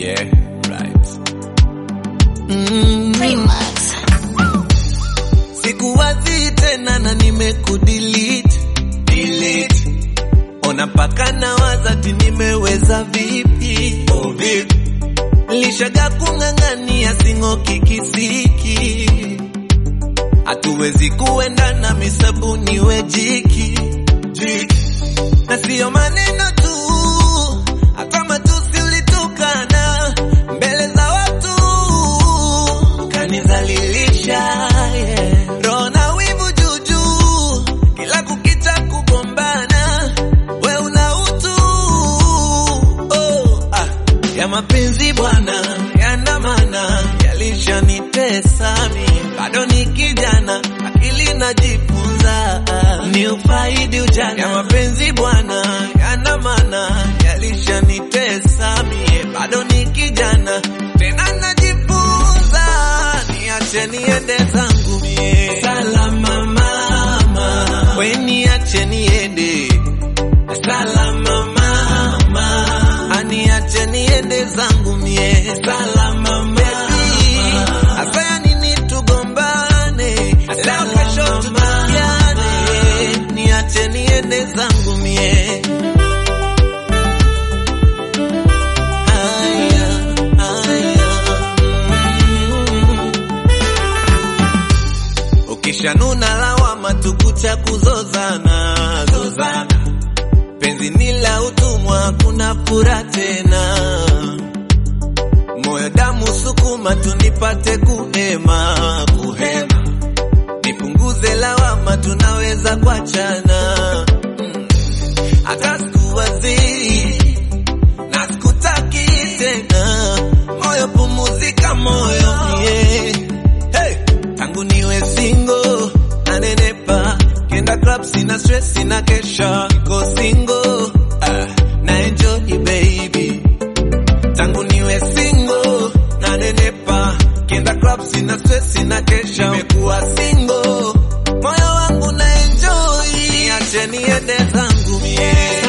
Yeah, right. Mm. Remax. Sikuwazi tena na nimekudelete delete. Ona mpaka nawaza ti nimeweza vipi oh, vipi lishaga kung'ang'ania sing'oki kisiki hatuwezi kuendana misabuni wejiki jiki. na siyo maneno tu hata matusi ulitukana mbele za watu kanizalilisha yeah. roho na wivu juujuu kila kukicha kugombana we una utu oh, ah. ya mapenzi bwana yandamana yalishanitesa mi bado ni kijana akili najifunza ni ufaidi ujana ya mapenzi bwana yandamana yalishanitesa mie bado ni kijana tena najifunza niache niende zangu mie salama mama we niache niende salama mama aniache niende zangu mie salama baby asaya nini tugombane leo kesho tutusiane niache niende zangu mie Aya, aya, mm. Ukishanuna lawama tukucha kuzozana zozana, penzi ni la utumwa, kuna fura tena, moyo damu sukuma tunipate kuhema kuhema, nipunguze lawama, tunaweza kuachana mm. hata sikuwazii na sikutaki tena, moyo pumuzika, moyo yeah. hey. Tangu niwe single nanenepa, kenda club sina stress, sina kesha, niko single ah, na enjoy baby. Tangu niwe single nanenepa, kenda club sina stress, sina kesha, nimekuwa single, moyo wangu na enjoy, niache niende zangu mie